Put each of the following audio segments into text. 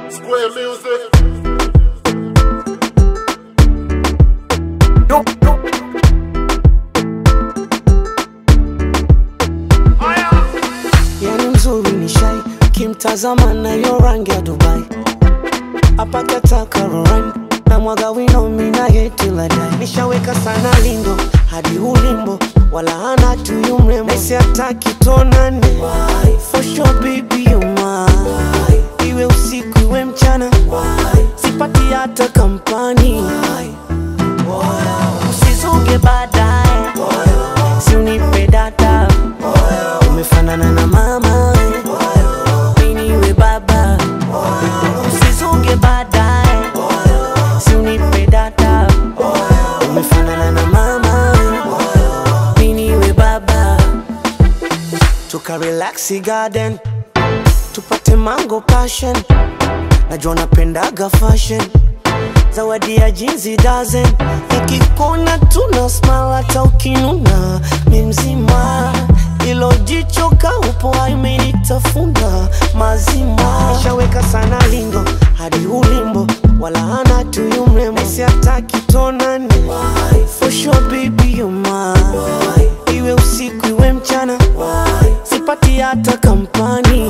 Square music. yani mzuri ni shai kimtazama nayo rangi ya dubai apakataka roran na mwaga wino mina yetiladai nishaweka sana lindo hadi ulimbo wala hana tuyu mrembo naisi hataki tonane for sure baby you mine iwe usiku iwe mchana sipati hata kampani usizuge baadaye si unipe data umefanana na mama we mimi we baba usizuge baadaye si unipe data umefanana na mama we mimi we baba tuka relaxi garden tupate mango passion najua napendaga fashion zawadi ya jinsi dozen nikikona tuna smile hata ukinuna mi mzima ilo jicho kaupo imenitafuna mazima nishaweka sana lingo hadi ulimbo wala hana tuyu mrembo nisi hataki tonane for sure baby you mine iwe usiku iwe mchana sipati hata kampani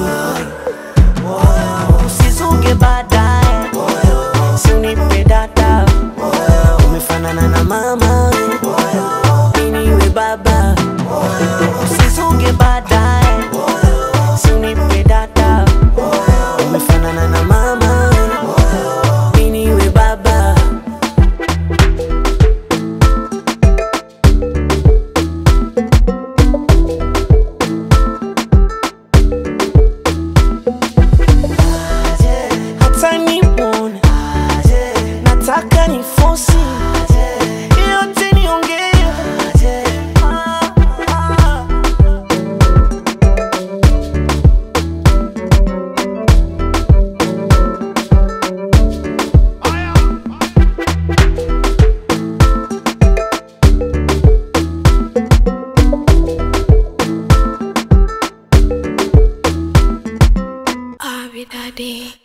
usizuge baadaye si unipe data umefanana na mama we mimi we baba usizuge baadaye si unipe data umefanana na mama we mimi we baba hata nimwone nataka ni fosi yote niongee Ah, ah. Abby Daddy.